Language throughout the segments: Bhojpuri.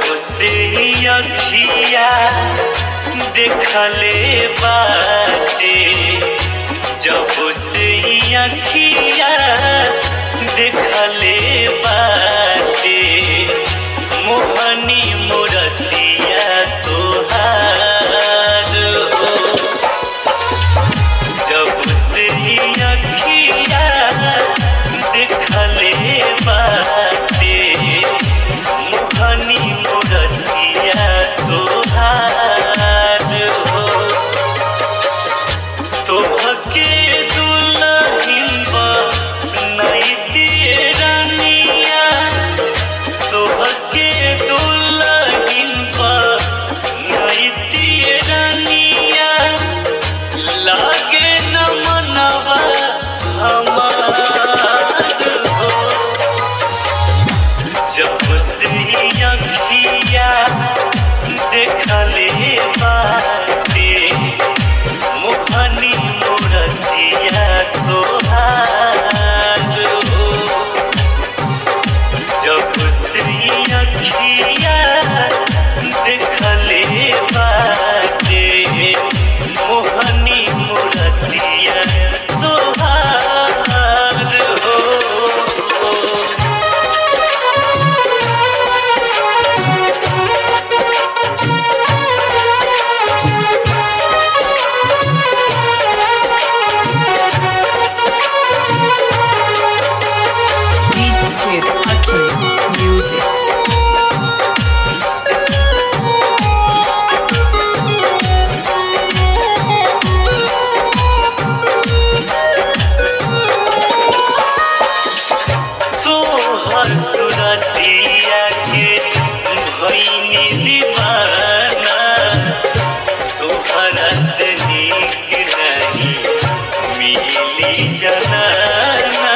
से अखिया देखले बाटे जब से अखिया देखले बाटे मोहनी मूरतिया तोहार हो जब से अखिया देखले बाटे मोहनी मूरतिया तोहार हो तोहके दुल्हन बनैतिए रानिया तोहके दुल्हन बनैतिए रानिया लागे न मनवा हमार हो जब से अखिया देखले बाटे मोहनी मूरतिया तोहार हो जब से अखिया देखले बाटे मोहनी मूरतिया तोहार हो DJ Hakim Music. तोहर सुरतिया के भइनी दीवाना तोहरा से नीक नहीं मिली जनाना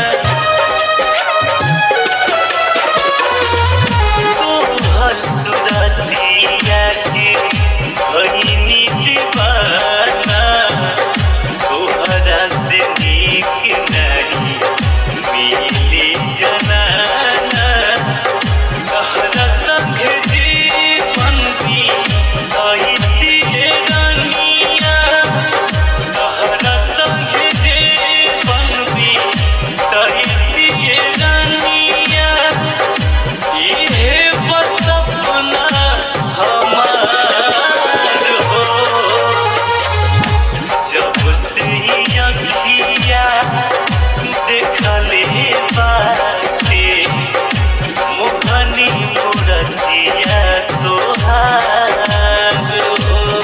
तोहर सुरतिया के भइनी दीवाना तोहरा से नीक नहीं मिली जनाना कहरा संग जीवन भी कहितिए रानिया कहरा संग जीवन भी कहितिए रानिया इहे बस सपना हमार हो जब से अखिया देखले बाटे मोहनी मूरतिया तोहार हो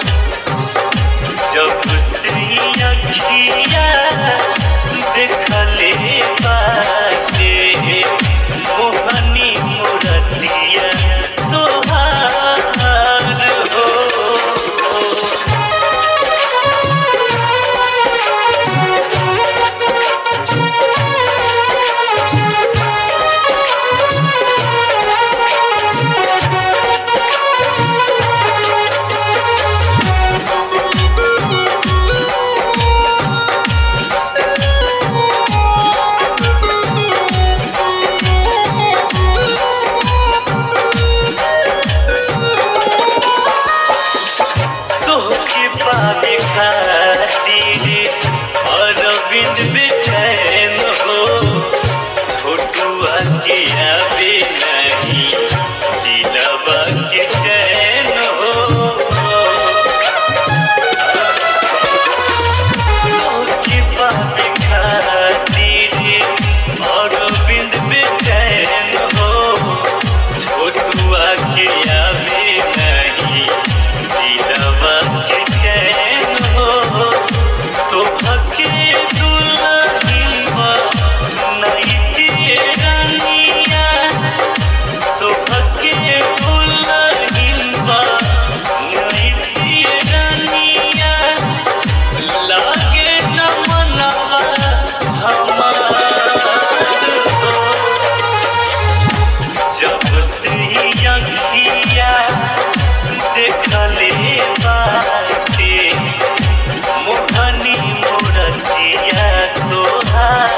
जब से अखिया देखले बाटे मोहनी मूरतिया तोहार हो तोहके पावे खातिर अरविंद बेचैन हो फोटुआ के आवे नहीं दिलवा के चैन हो तोहके पावे खातिर अरविंद बेचैन हो छोटुआ के आवे नहीं दिलवा के चैन हो तोहके दुल्हन बनैतिए रानिया तोहके दुल्हन बनैतिए रानिया लागे न मनवा हमार हो जब से अखिया देखले बाटे मोहनी मूरतिया तोहार